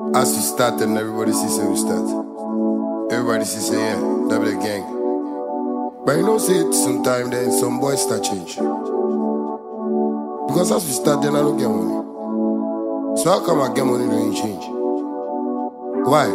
As we start and everybody sees say we start. Everybody sees say yeah, that be the gang. But you know say it sometime then some boys start change. Because as we start then I don't get money. So how come I get money when you change? Why?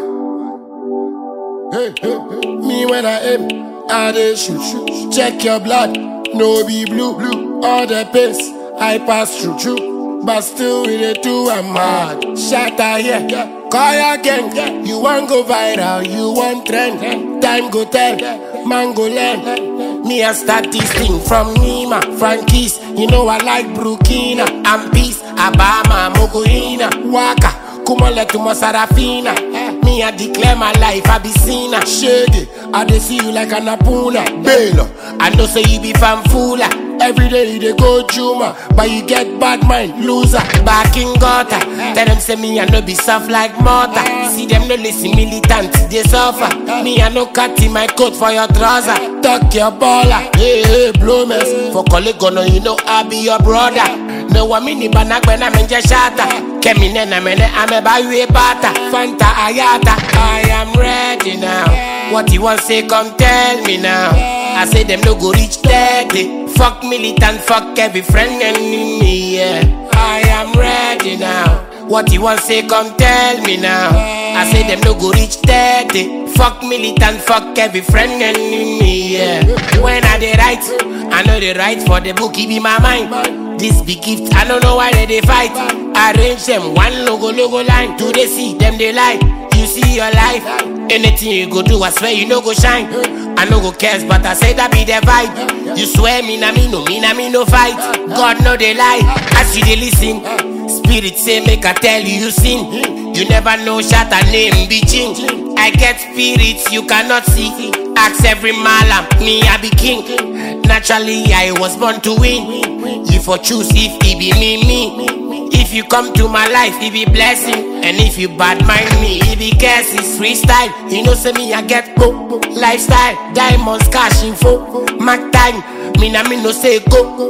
Hey, hey, hey. Me when I aim, I dey shoot, shoot. Check your blood, no be blue, blue. All the pace I pass through, through. But still we dey do I'm mad. Shatter here, call your gang. You want go viral, you want trend. Time go tell, man go learn. Me I start this thing from Nima, Frankie's. You know I like Burkina and Peace, Abama, Mogoina, Waka. Kumole to Sarafina. Me, I declare my life, I be seen a shady. I dey see you like an apuna. Baylor, I know say you be fanfula. Every day they go Juma, but you get bad mind, loser. Back in gutter, tell them say me I no be soft like mortar. See them no listen militant, they suffer. Me I no cut in my coat for your trouser. Tuck your baller, hey hey blow mess. For colleague no you know I be your brother. No one mini banagbena menje shata. Kemi nena mene ame bayu bata. Fanta ayata. I am ready now. What you want say come tell me now. I say them no go reach 30. Fuck militant, fuck every friend enemy. Yeah. I am ready now. What you want say come tell me now. I say them no go reach 30. Fuck militant, fuck every friend enemy. Yeah. When I dey write, I know they write for the book, it be my mind. This big gift, I don't know why they, they fight. Arrange them one logo logo line. Do they see them they lie? You see your life. Anything you go do, I swear you no go shine. I no go cares, but I say that be the vibe. You swear me na me no me na me no fight. God no they lie. As you they listen, spirit say make I tell you you sin. You never know shot a name be change. I get spirits you cannot see. Ask every malam, me I be king. Naturally I was born to win. You for choose if it be me me. If you come to my life, it be blessing. And if you bad mind me, it be curse, it's freestyle. You know, say me, I get go. Lifestyle, diamonds, cash info. Mac time, me na me no say go.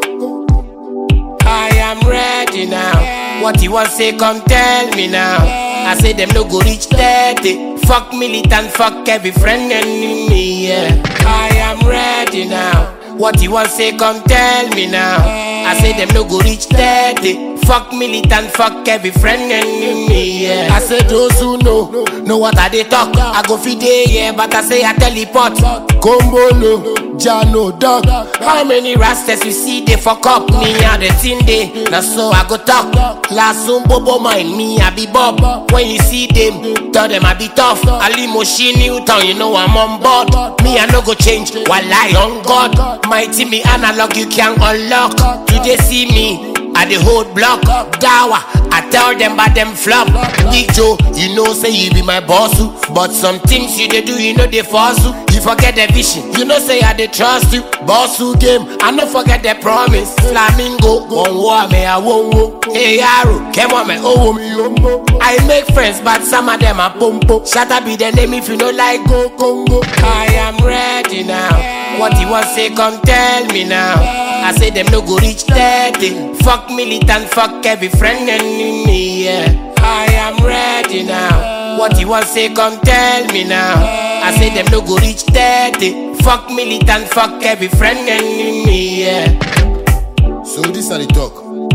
I am ready now. What you want say, come tell me now. I say them no go reach 30. Fuck militant, fuck every friend enemy. Yeah. I am ready now. What you want say, come tell me now. I say them no go reach 30. Fuck militant, fuck every friend enemy. Yeah. I say those who know, know what I they talk. I go feed day, yeah, but I say I teleport. Combolo, Jano, dog. How many rastas you see they fuck up? Me and the thing day. Now so I go talk. Last soon bobo mind me, I be Bob. When you see them, tell them I be tough. Ali Moshi Newton, you know I'm on board. Me I no go change while I on God. Mighty me analog, you can unlock. Do they see me? I the hold block, dawa. I tell them about them flop. Big Joe, you know say you be my boss, oo. but some things you they do, you know they force you. You forget the vision, you know say I they trust you. Boss who game, I no forget the promise. Flamingo, one war me I won't wo. Hey Arrow, come on me, oh me oh. I make friends, but some of them are pompo. Shut up, be the name if you don't like go Congo. I am ready now. What you want say, come tell me now. I say them no go reach 30. Fuck militant, fuck every friend enemy. Yeah. I am ready now. What you want say, come tell me now. I say them no go reach 30. Fuck militant, fuck every friend enemy. Yeah. So this are the talk.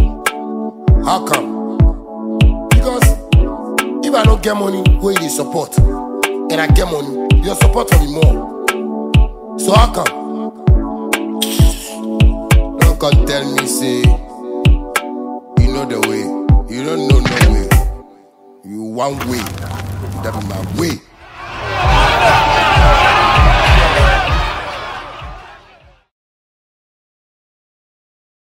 How come? Because if I don't get money, where you dey support, and I get money, your support will be more. So how come? Don't come tell me say you know the way. You don't know no way. You one way. That be my way.